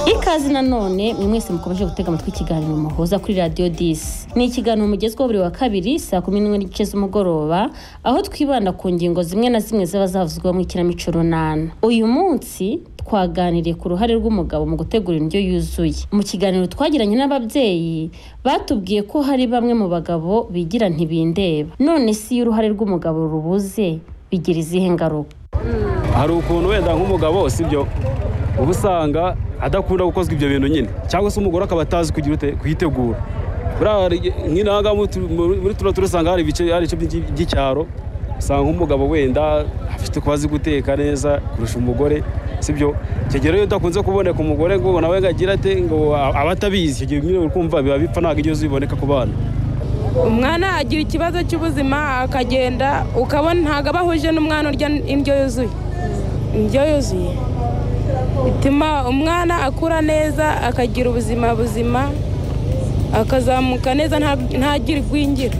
ikaze nanone mwe mwese mukomeje gutega amatwi ikiganiro muhuza kuri radiyo disi ni ikiganiro mugezweho buri wa kabiri saa kumi n'imwe n'igice z'umugoroba aho twibanda ku ngingo zimwe na zimwe zaba zavuzwe mu ikinamico runana uyu munsi twaganiriye ku ruhare rw'umugabo mu gutegura indyo yuzuye mu kiganiro twagiranye n'ababyeyi batubwiye ko hari bamwe mu bagabo bigira ntibindeba none si iyo uruhare rw'umugabo rubuze bigira izihe ngaruka hari ukuntu wenda nk'umugabo sibyo uba usanga adakunda gukozwa ibyo bintu nyine cyangwa se umugore akaba atazi kuyitegura nk'inaga muri tuno turasanga hari ibice by'icyaro usanga nk'umugabo wenda afite kuba azi guteka neza kurusha umugore sibyo kigero udakunze kuboneka umugore ngo nawe ngo agire ate ngo aba atabizi icyo gihe ukumva biba bipfa ntabwo igihe ziboneka ku bana umwana agira ikibazo cy'ubuzima akagenda ukabona ntabwo aba ahuje n'umwana urya indyo yuzuye indyo yuzuye bituma umwana akura neza akagira ubuzima buzima akazamuka neza ntagire igwingira